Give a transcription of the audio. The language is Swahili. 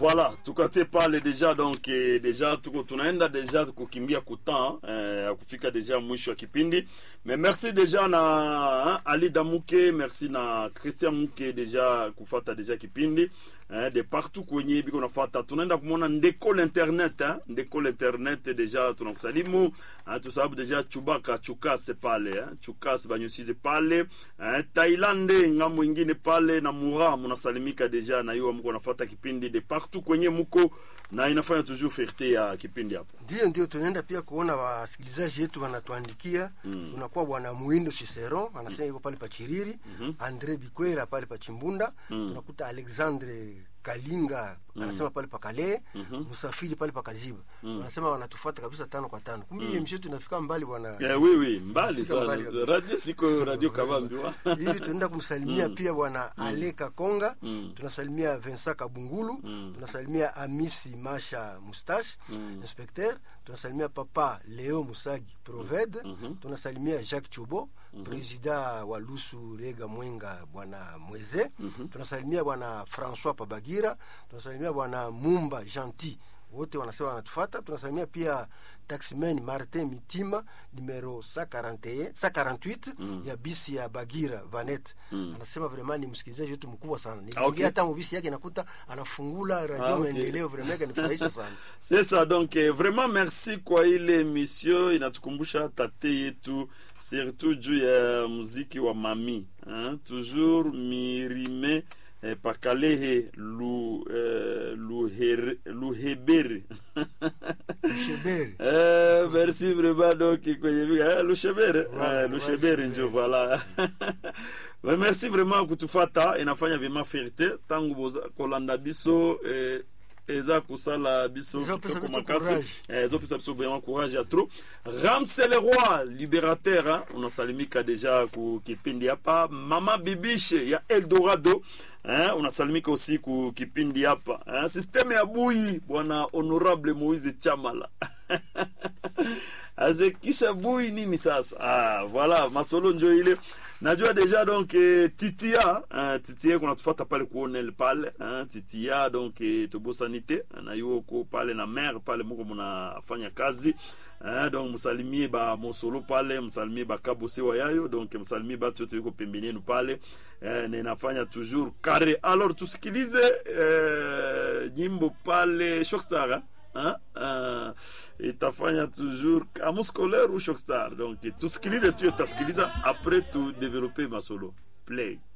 voilà tukatie pale deja donc eh, deja tuko tunaenda deja kukimbia kutan eh, ya kufika deja mwisho wa kipindi mais merci deja na hein, ali damuke merci na christian muke deja kufata deja kipindi eh, de partout kwenye biko nafata tunaenda kumwona ndeko l'internet eh, ndeko l'internet deja tunakusalimu eh, tusababu deja chubaka chukase pale eh, chukase banyosize pale eh, tailande ngambo ingine pale na mura munasalimika deja na hiyo mko nafata kipindi de partout kwenye muko na inafanya toujours fierté ya kipindi hapo Ndio, ndio tunaenda pia kuona wasikilizaji wetu wanatuandikia mm. Unakuwa bwana Muindo Cicero anasema yuko pale pa Chiriri mm -hmm. Andre Bikwera pale pa Chimbunda mm. Tunakuta Alexandre Kalinga anasema pale pa Kale mm -hmm. Musafiri pale pa Kaziba mm. Wanasema wanatufuata kabisa tano kwa tano. Kumbe mm. mshetu inafika mbali bwana. yeah, oui, oui, mbali Fika sana mbali kabisa. radio siko radio kavambiwa hivi tunaenda kumsalimia pia bwana Ale Kakonga tunasalimia Vincent Kabungulu tunasalimia Amisi Masha Mustache inspecteur tunasalimia papa Leo Musagi Proved tunasalimia Jacques Chubo presida wa Lusu Rega Mwenga bwana Mweze tunasalimia bwana François Pabagira tunasalimia bwana Mumba Gentil wote wanasema wanatufata tunasalimia pia taximan martin mitima numero 141 148 ya bisi ya bagira vanet anasema vraiment ni msikilizaji wetu mkubwa sana niliingia okay. hata mubisi yake nakuta anafungula radio Ah, okay. maendeleo vraiment kanifurahisha sana c'est ça donc eh, vraiment merci kwa ile emission inatukumbusha tate yetu surtout juu ya muziki wa mami hein? toujours mirime eh, pakalehe lu, eh, luhere, luhebere sheberi Eh, merci vraiment donc kwenye eh, lushebere Voilà, eh, lushebere voilà, njo voilà Mais merci vraiment kutufata inafanya vyema fierté tangu boza- kolanda biso eh, eza kosala biso Ezopesa kitoko biso makasi courage. Eh, ezopesa biso vraiment courage ya trop ramse le roi libérateur hein? unasalimika deja ku kipindi hapa mama bibishe ya eldorado eh? unasalimika aussi ku kipindi hapa eh? systeme ya bui bwana honorable moise chamala azekisha bui nini sasa ah, voilà masolo njo ile najua deja donc eh, titia eh, titia kunatufata pale kuonel pale eh, titia donc eh, tobosani te na yo ko pale na mare pale moko munafanya kazi eh, donc msalimie ba mosolo pale msalimie bakabosewa yayo donc msalimie batu yote yuko pembeni yenu pale eh, na inafanya toujours kare alors tusikilize eh, nyimbo pale shockstar eh? Hein? Uh, itafanya toujours amu scolaire ou shockstar donc tusikilize tu utasikiliza après tu développer masolo play